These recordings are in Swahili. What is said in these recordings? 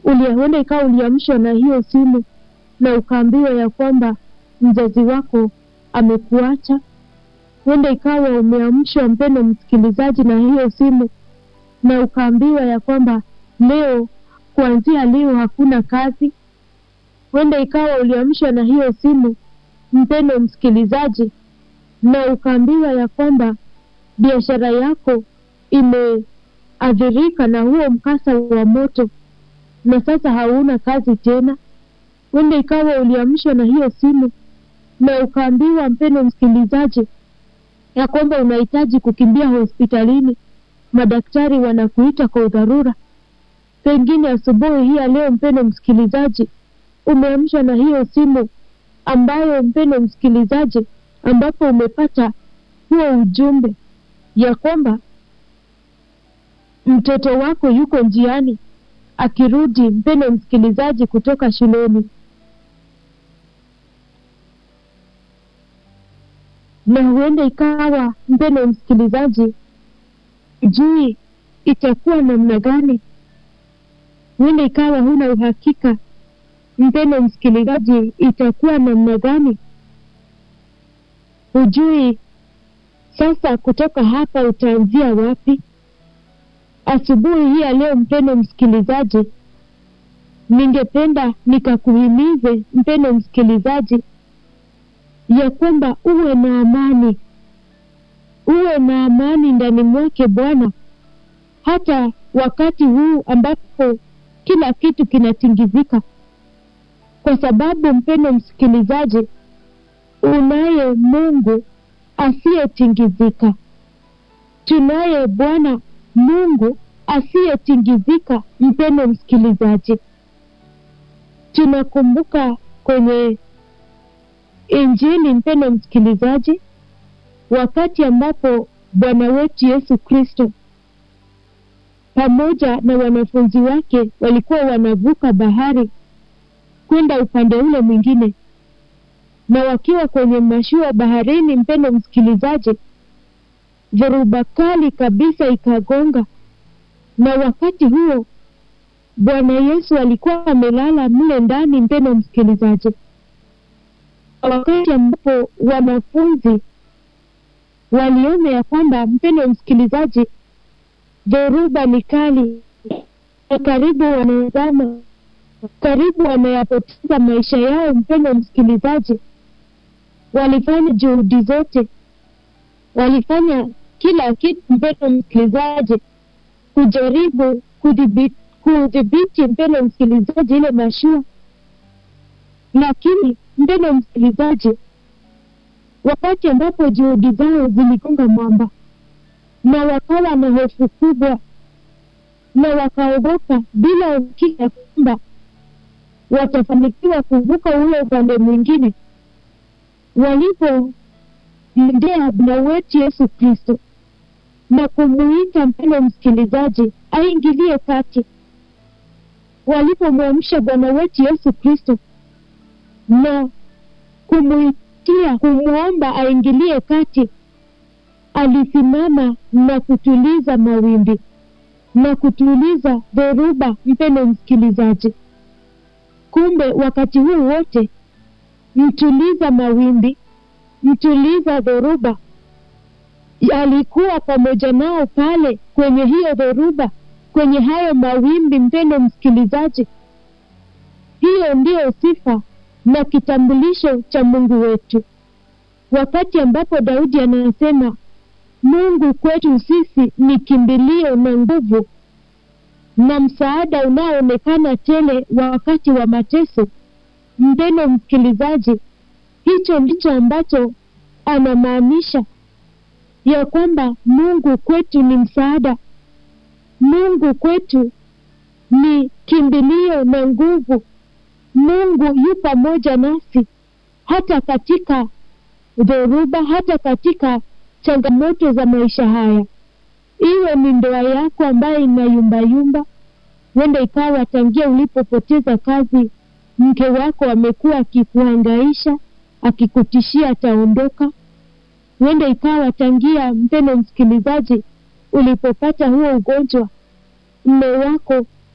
ulihuenda ikawa uliamshwa na hiyo simu na ukaambiwa ya kwamba mzazi wako amekuacha. Huenda ikawa umeamshwa, mpendo msikilizaji, na hiyo simu na ukaambiwa ya kwamba leo, kuanzia leo hakuna kazi. Huenda ikawa uliamshwa na hiyo simu, mpendo msikilizaji, na ukaambiwa ya kwamba biashara yako imeathirika na huo mkasa wa moto na sasa hauna kazi tena. Huenda ikawa uliamshwa na hiyo simu na ukaambiwa, mpendo msikilizaji, ya kwamba unahitaji kukimbia hospitalini, madaktari wanakuita kwa udharura. Pengine asubuhi hii ya leo, mpendo msikilizaji, umeamshwa na hiyo simu ambayo, mpendo msikilizaji, ambapo umepata huo ujumbe ya kwamba mtoto wako yuko njiani akirudi, mpendo msikilizaji, kutoka shuleni, na huenda ikawa mpendo msikilizaji, jui itakuwa namna gani. Huenda ikawa huna uhakika, mpendo msikilizaji, itakuwa namna gani. Hujui sasa kutoka hapa utaanzia wapi. Asubuhi hii ya leo, mpendo msikilizaji, ningependa nikakuhimize mpendo msikilizaji, ya kwamba uwe na amani, uwe na amani ndani mwake Bwana, hata wakati huu ambapo kila kitu kinatingizika, kwa sababu mpendo msikilizaji, unaye Mungu asiyetingizika. Tunaye Bwana Mungu asiyetingizika. Mpendo msikilizaji, tunakumbuka kwenye Injili, mpendo msikilizaji, wakati ambapo Bwana wetu Yesu Kristo pamoja na wanafunzi wake walikuwa wanavuka bahari kwenda upande ule mwingine, na wakiwa kwenye mashua baharini, mpendo msikilizaji, dhoruba kali kabisa ikagonga, na wakati huo Bwana Yesu alikuwa amelala mle ndani, mpendo msikilizaji, wakati ambapo wanafunzi waliona ya kwamba, mpendo msikilizaji, dhoruba ni kali, karibu wanazama, karibu wanayapoteza maisha yao, mpendo msikilizaji, walifanya juhudi zote, walifanya kila kitu, mpendo msikilizaji, kujaribu kudhibiti kudhibiti, mpendo msikilizaji, ile mashua, lakini mpendo msikilizaji, wakati ambapo juhudi zao ziligonga mwamba na wakawa na hofu kubwa na wakaogopa bila uhakika kwamba watafanikiwa kuvuka ule upande mwingine, walipomendea Bwana wetu Yesu Kristo na kumuita mpendo msikilizaji aingilie kati, walipomwamsha Bwana wetu Yesu Kristo na kumuitia kumwomba aingilie kati, alisimama na kutuliza mawimbi na kutuliza dhoruba. Mpendo msikilizaji, kumbe wakati huu wote mtuliza mawimbi, mtuliza dhoruba alikuwa pamoja nao pale kwenye hiyo dhoruba, kwenye hayo mawimbi. Mpendo msikilizaji, hiyo ndiyo sifa na kitambulisho cha Mungu wetu, wakati ambapo Daudi anasema Mungu kwetu sisi ni kimbilio na nguvu na msaada unaoonekana tele wakati wa mateso. Mpendo msikilizaji, hicho ndicho ambacho anamaanisha ya kwamba Mungu kwetu ni msaada, Mungu kwetu ni kimbilio na nguvu. Mungu yu pamoja nasi hata katika dhoruba, hata katika changamoto za maisha haya, iwe ni ndoa yako ambayo inayumbayumba. Huenda ikawa tangia ulipopoteza kazi, mke wako amekuwa akikuhangaisha, akikutishia ataondoka. Huenda ikawa tangia, mpendo msikilizaji, ulipopata huo ugonjwa, mme wako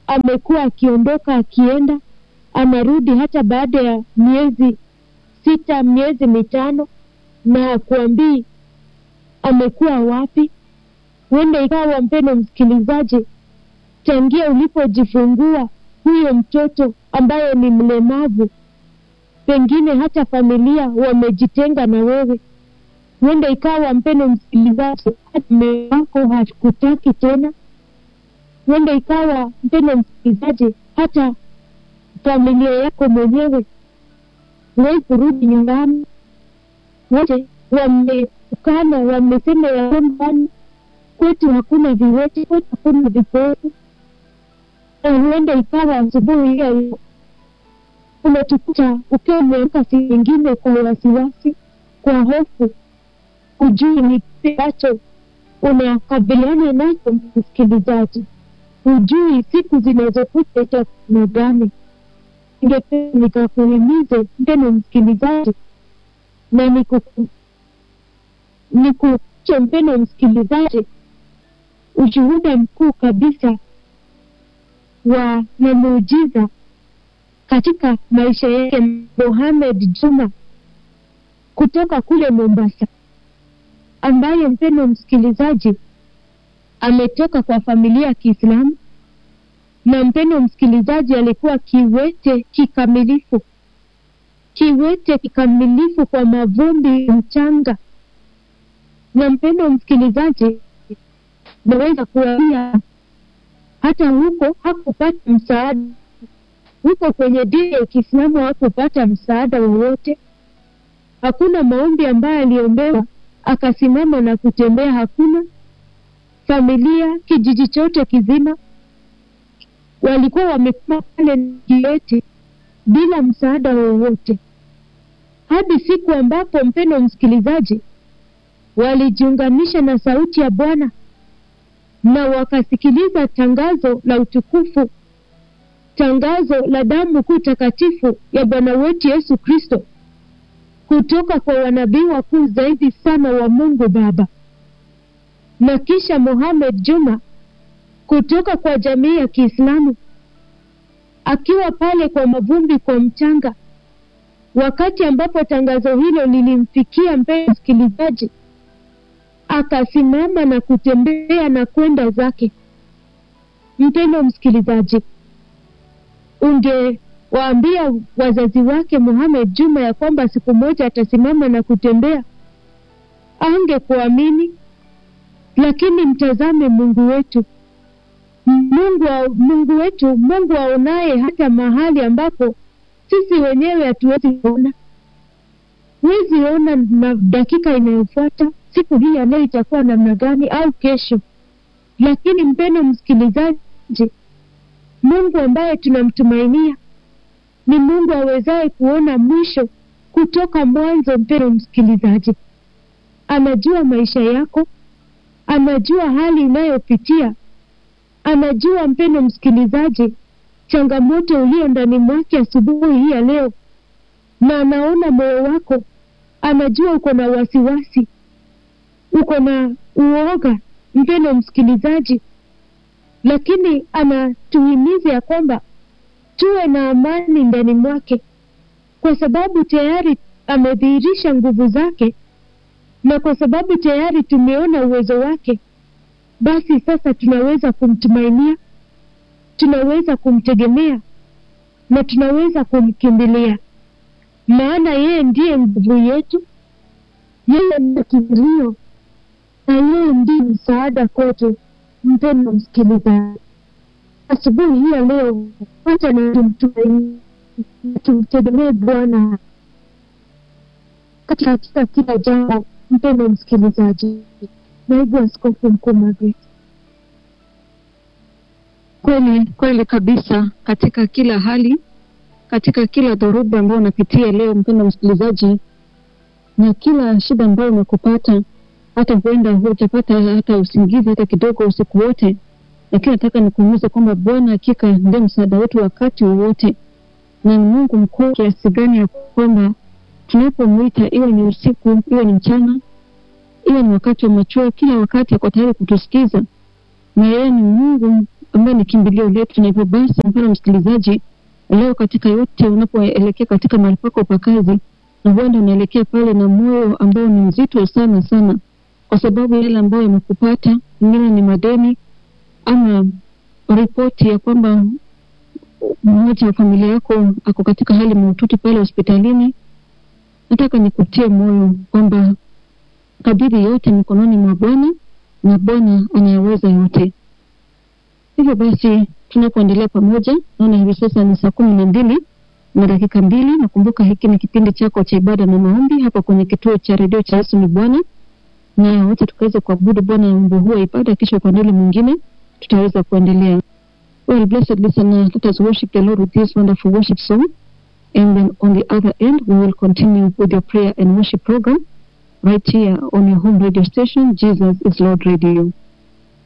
amekuwa akiondoka akienda, anarudi hata baada ya miezi sita, miezi mitano, na hakuambii amekuwa wapi. Huenda ikawa, mpendo msikilizaji, tangia ulipojifungua huyo mtoto ambaye ni mlemavu, pengine hata familia wamejitenga na wewe. Huenda ikawa, mpendo msikilizaji, hata mume wako hakutaki tena. Huenda ikawa, mpendo msikilizaji, hata familia yako mwenyewe huwezi kurudi nyumbani, wote wamekana, wamesema ya kwamba kwetu hakuna viwete, kwetu hakuna vipofu. Na huenda ikawa asubuhi hiyo umetukuta ukiwa umeamka siku nyingine kwa wasiwasi, kwa hofu, hujui ni kipi ambacho unakabiliana nacho, msikilizaji, hujui siku zinazokuja itakuwa gani. Ningependa nikakuhimize mpendo msikilizaji, na niku- nikuche mpendo msikilizaji, ushuhuda mkuu kabisa wa na muujiza katika maisha yake Mohamed Juma kutoka kule Mombasa, ambaye mpendo msikilizaji ametoka kwa familia ya Kiislamu na mpendo msikilizaji alikuwa kiwete kikamilifu, kiwete kikamilifu kwa mavumbi mchanga. Na mpendo msikilizaji, naweza kuambia hata huko hakupata msaada, huko kwenye dini ya Kiislamu hakupata msaada wowote. Hakuna maombi ambayo aliombewa akasimama na kutembea, hakuna. Familia, kijiji chote kizima walikuwa wamekuwa pale kiwete bila msaada wowote, hadi siku ambapo mpendo msikilizaji, walijiunganisha na sauti ya Bwana na wakasikiliza tangazo la utukufu, tangazo la damu kuu takatifu ya Bwana wetu Yesu Kristo kutoka kwa wanabii wakuu zaidi sana wa Mungu Baba, na kisha Mohamed Juma kutoka kwa jamii ya Kiislamu akiwa pale kwa mavumbi, kwa mchanga, wakati ambapo tangazo hilo lilimfikia mpendwa msikilizaji, akasimama na kutembea na kwenda zake. Mpendwa msikilizaji, ungewaambia wazazi wake Mohamed Juma ya kwamba siku moja atasimama na kutembea, angekuamini. Lakini mtazame Mungu wetu Mungu, wa, Mungu wetu, Mungu aonaye hata mahali ambapo sisi wenyewe hatuwezi kuona. Huwezi ona na dakika inayofuata siku hii ya leo itakuwa namna gani, au kesho. Lakini mpendo msikilizaji, Mungu ambaye tunamtumainia ni Mungu awezaye kuona mwisho kutoka mwanzo. Mpendo msikilizaji, anajua maisha yako, anajua hali unayopitia anajua mpendo msikilizaji, changamoto ulio ndani mwake asubuhi hii ya leo, na anaona moyo wako, anajua uko na wasiwasi, uko na uoga, mpendo msikilizaji, lakini anatuhimiza ya kwamba tuwe na amani ndani mwake, kwa sababu tayari amedhihirisha nguvu zake, na kwa sababu tayari tumeona uwezo wake basi sasa tunaweza kumtumainia, tunaweza kumtegemea na tunaweza kumkimbilia, maana yeye ndiye nguvu yetu, yeye ndiye kimbilio na yeye ndiye msaada kwetu. Mpendo msikilizaji, asubuhi hii ya leo, wacha na tumtumaini na tumtegemee Bwana katika katika kila jambo. Mpendo msikilizaji, Naibu Askofu Mkuu Margaret. Kweli kweli kabisa, katika kila hali, katika kila dhoruba ambayo unapitia leo, mpendo msikilizaji, na kila shida ambayo imekupata, hata huenda hujapata hata usingizi hata kidogo usiku wote, lakini nataka nikuulize kwamba Bwana hakika ndiye msaada wetu wakati wowote, na ni Mungu mkuu kiasi gani ya kwamba tunapomwita, iwe ni usiku, iwe ni mchana, iwe ni wakati wa machweo, kila wakati ako tayari kutusikiza, na yeye ni Mungu ambaye ni kimbilio letu, na hivyo basi, mpendwa msikilizaji, leo katika yote unapoelekea katika mahali pako pa kazi, na huenda unaelekea pale na moyo ambao ni mzito sana sana, kwa sababu yale ambayo yamekupata, mengine ni madeni ama ripoti ya kwamba mmoja wa familia yako ako katika hali mahututi pale hospitalini, nataka nikutie moyo kwamba kabidhi yote mikononi mwa Bwana na Bwana anayeweza yote. Hivyo basi tunapoendelea pamoja, naona hivi sasa ni saa kumi na mbili na dakika mbili. Nakumbuka hiki ni kipindi chako cha ibada na maombi hapa kwenye kituo cha redio cha Yesu ni Bwana, na wote tukaweza kuabudu Bwana na wimbo huu wa ibada, kisha upande ule mwingine tutaweza kuendelea. Well, blessed listener, let us worship the Lord with this wonderful worship song. And then on the other end, we will continue with your prayer and worship program right here on your home radio station, Jesus is Lord Radio.